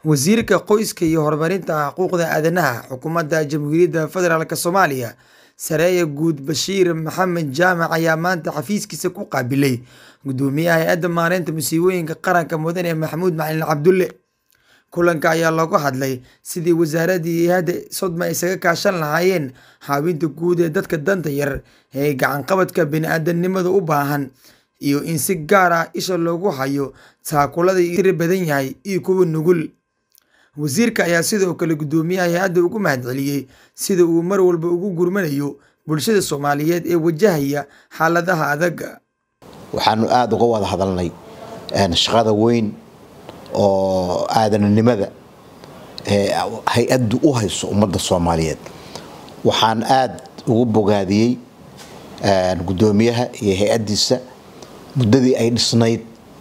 Wasiirka Qoyska iyo Horumarinta Xuquuqda Aadanaha Xukuumadda Jamhuuriyadda Federaalk Soomaaliya Sareeya Guud Bashiir Maxamed Jaamac ayaa maanta xafiiskiisa ku qaabilay Guddoomiyaha Hay'adda Maareynta Musiibooyinka Qaranka Mudane Maxamuud Macalin Cabdulle. Kulanka ayaa looga hadlay sidii wasaaradda iyo hay'adda Sodma isaga kaashan lahaayeen caawinta guud ee dadka danta yar ee gacan-qabadka bini'aadantinimada u baahan, iyo in si gaar ah isha loogu hayo taakullada tiro badan yahay iyo kuwa nugul. Wasiirka ayaa sidoo kale Guddoomiyaha hay'adda uga mahadceliyay sida uu mar walba ugu gurmanayo bulshada Soomaaliyeed ee wajahaya xaaladaha adag. waxaanu aada uga wada hadalnay shaqada weyn oo aadanimada ee hay-addu u hayso ummadda soomaaliyeed waxaan aada ugu bogaadiyey guddoomiyaha iyo hay-addiisa muddadii ay dhisnayd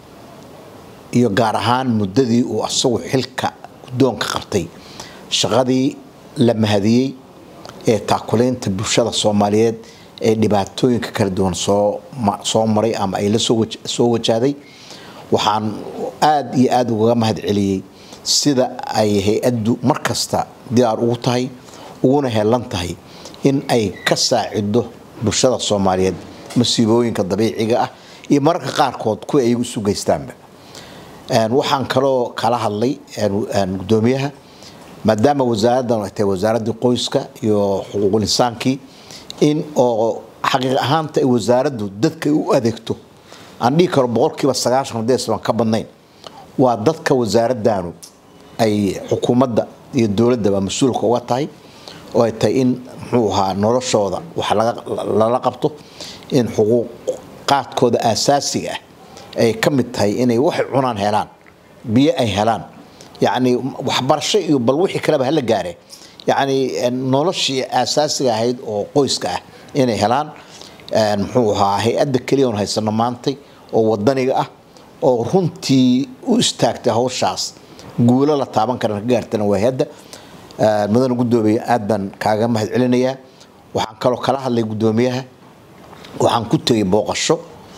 iyo gaar ahaan muddadii uu asagu xilka guddoonka qabtay shaqadii la mahadiyey ee taakulaynta bulshada soomaaliyeed ee dhibaatooyinka kala duwan soo maray ama ay la soo wajahday waxaan aada iyo aada ugaga mahad celiyey sida ay hay-addu mar kasta diyaar ugu tahay uguna heelan tahay in ay ka saacido bulshada soomaaliyeed masiibooyinka dabiiciga ah iyo mararka qaarkood kuwa ay isu geystaanba waxaan kaloo kala hadlay guddoomiyaha maadaama wasaaraddan ay tahay wasaaraddii qoyska iyo xuquuqul insaankii in oo xaqiiq ahaanta ay wasaaraddu dadka u adeegto aan dhihi karo boqolkiiba sagaashan hadeesan ka badnayn waa dadka wasaaraddaanu ay xukuumadda iyo dowladdaba mas-uulka uga tahay oo ay tahay in muxuu ahaa noloshooda wax lala qabto in xuquuqaadkooda aasaasiga ah ay ka mid tahay inay waxay cunaan helaan biyo ay helaan yacni waxbarasho iyo bal wixii kaleba hala gaare yacni noloshii aasaasiga ahayd oo qoyska ah inay helaan muxuu ahaa hay-adda keliya oon haysano maantay oo wadaniga ah oo runtii u istaagtay hawshaas guulo la taaban karan ka gaartana waa hay-adda mudane guddoomiye aad baan kaaga mahad celinayaa waxaan kaloo kala hadlay guddoomiyaha waxaan ku tegay booqasho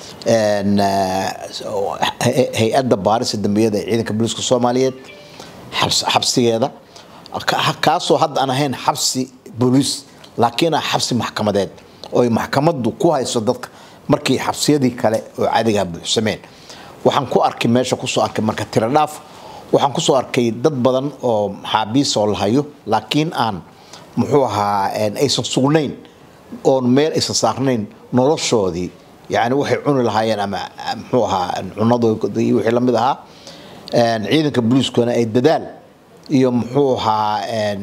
hay-adda baarisa dambiyada ee ciidanka booliiska soomaaliyeed xabsigeeda kaasoo hadda aan ahayn xabsi booliis laakiin ah xabsi maxkamadeed oo ay maxkamaddu ku hayso dadka markii xabsiyadii kale oo cadigaa buuxsameen waxaan ku arkay meesha kusoo arkay marka tiro dhaaf waxaan kusoo arkay dad badan oo maxaabiis oo la hayo laakiin aan muxuu ahaa aysan sugnayn oon meel aysan saarnayn noloshoodii yacni waxay cuni lahaayeen ama muxuu ahaa cunadoodii wixii la mid ahaa ciidanka booliiskuna ay dadaal iyo muxuu ahaa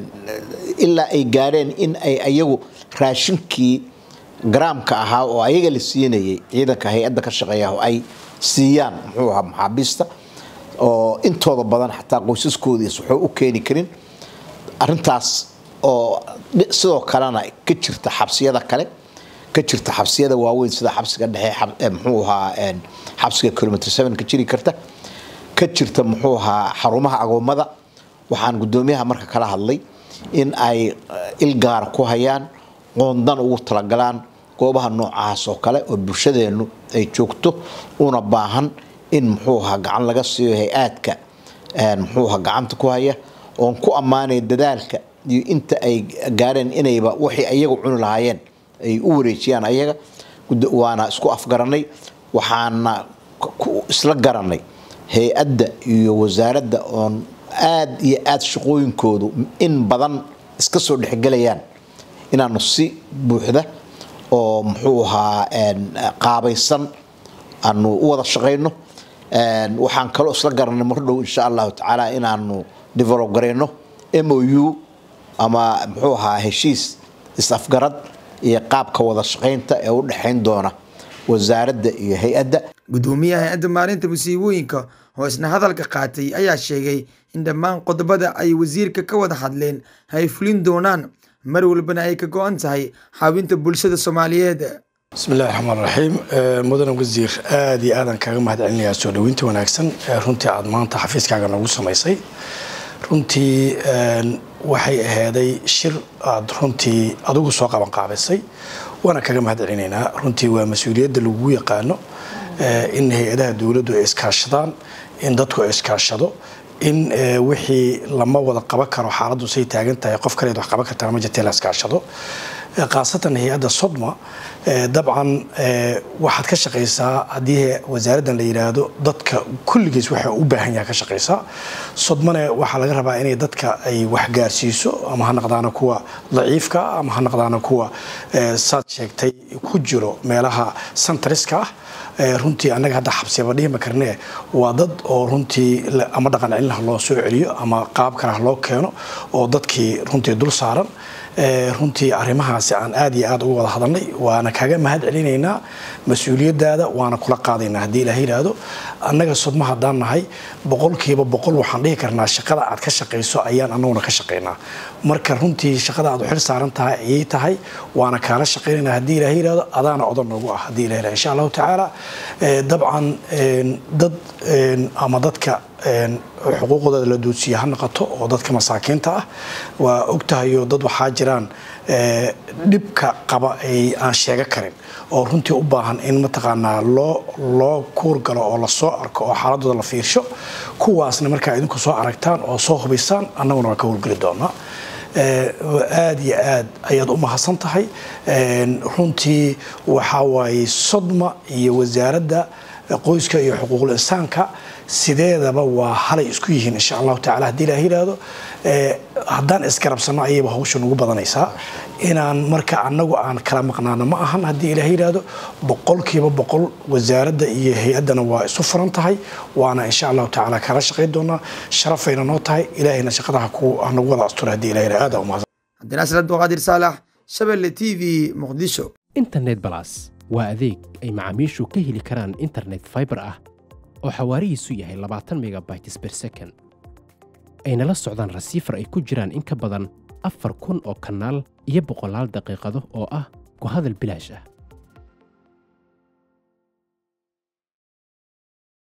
ilaa ay gaadheen in ay ayagu raashinkii garaamka ahaa oo ayaga la siinayay ciidanka hay-adda ka shaqeeya ay siiyaan muxuu ahaa maxaabiista oo intooda badan xataa qoysaskoodiis waxuu u keeni karin arintaas oo sidoo kalena ka jirta xabsiyada kale ka jirta xabsiyada waaweyn sida xabsiga dhexe muxuu ahaa xabsiga kilomitr seven ka jiri karta ka jirta muxuu ahaa xarumaha agoommada waxaan guddoomiyaha marka kala hadlay in ay ilgaara ku hayaan qoondan ugu talagalaan goobaha noocahaas oo kale oo bulshadeennu ay joogto una baahan in muxuu ahaa gacan laga siiyo hay-aadka muxuu ahaa gacanta ku haya oon ku ammaanaya dadaalka iyo inta ay gaareen inayba waxay ayagu cuni lahaayeen ay u wareejiyaan ayaga waana isku afgaranay waxaana isla garanay hay-adda iyo wasaaradda oon aada iyo aada shaqooyinkoodu in badan iska soo dhexgelayaan inaanu si buuxda oo muxuu ahaa qaabaysan aanu u wada shaqayno waxaan kaloo isla garanay mar dhow insha allahu tacaala inaanu develop garayno m o u ama muxuu ahaa heshiis is-afgarad iyo qaabka wada shaqaynta ee u dhexayn doona wasaaradda iyo hay-adda guddoomiyaha hay-adda maareynta musiibooyinka oo isna hadalka qaatay ayaa sheegay in dhammaan qodobada ay wasiirka ka wada hadleen ay fulin doonaan mar walbana ay ka go-an tahay caawinta bulshada soomaaliyeed bismi illahi raxmaan raxiim mudane wasiir aada iyo aadan kaaga mahad celinayaa soo dhaweynta wanaagsan ee runtii aada maanta xafiiskaaga nagu samaysay runtii waxay ahaaday shir aada runtii adigu soo qaban qaabisay waana kaga mahad celinaynaa runtii waa mas-uuliyadda lagu yaqaano in hay-adaha dowladdu ay iskaashadaan in dadku ay iskaashado in wixii lama wada qaban karo xaaladdu say taagan tahay qof kaleed wax qaban kartana ma jirta la iskaashado khaasatan hay-adda sodma dabcan waxaad ka shaqaysaa haddii wasaaraddan la yidhaahdo dadka kulligiis waxa u baahan yaha ka shaqaysaa sodmane waxaa laga rabaa inay dadka ay waxgaarsiiso ama ha naqdaana kuwa daciifka ama ha naqdaana kuwa saad sheegtay ku jiro meelaha santriska ah runtii annaga hadda xabsiba dhihima karnee waa dad oo runtii ama dhaqan celin ha loo soo celiyo ama qaab kale ha loo keeno oo dadkii runtii dul saaran runtii arrimahaasi aan aad iyo aad uga wada hadalnay waana kaga mahad celinaynaa mas-uuliyadaada waana kula qaadaynaa haddii ilaah yidhaahdo annaga sodma haddaan nahay boqolkiiba boqol waxaan dhihi karnaa shaqada aad ka shaqayso ayaan annaguna ka shaqaynaa marka runtii shaqada aad u xil saaran tahay ayay tahay waana kaala shaqaynaynaa haddii ilaah yidhaahdo adaana odan noogu ah haddii ilah yidhahdo insha allahu tacaala dabcan dad ama dadka xuquuqdooda la duudsiya ha noqoto oo dadka masaakiinta ah waa ogtahayo dad waxaa jiraan dhibka qaba ay aan sheega karin oo runtii u baahan in mataqaanaa loo loo kuurgalo oo lasoo arko oo xaaladooda la fiirsho kuwaasna markaa idinku soo aragtaan oo soo hubaysaan annaguna waan ka howlgeli doonaa aad iyo aad ayaad u mahadsan tahay runtii waxaa waaye sodma iyo wasaaradda qoyska iyo xuquuqul insaanka sideedaba waa halay isku yihiin insha allahu tacala haddii ilaah yidhaahdo haddaan isgarabsanno ayayba hawsha nugu badanaysaa inaan marka annagu aan kala maqnaano ma ahan haddii ilaah yidhaahdo boqolkiiba boqol wasaaradda iyo hay-addana waa isu furan tahay waana insha allahu tacaala kala shaqayn doonaa sharafayna noo tahay ilaahayna shaqada hanagu wada astura haddii ilah yidhahdo aad umahadsan cabdinaasir abduqaadir saalax shabelle t v muqdisho internet balas waa adeeg ay macaamiishu ka heli karaan internet fiber ah oo xawaarihiisu yahay labaatan megabytes ber second ayna la socdaan rasiifar ay ku jiraan in ka badan afar kun oo kanaal iyo boqolaal daqiiqado oo ah ku hadal bilaash ah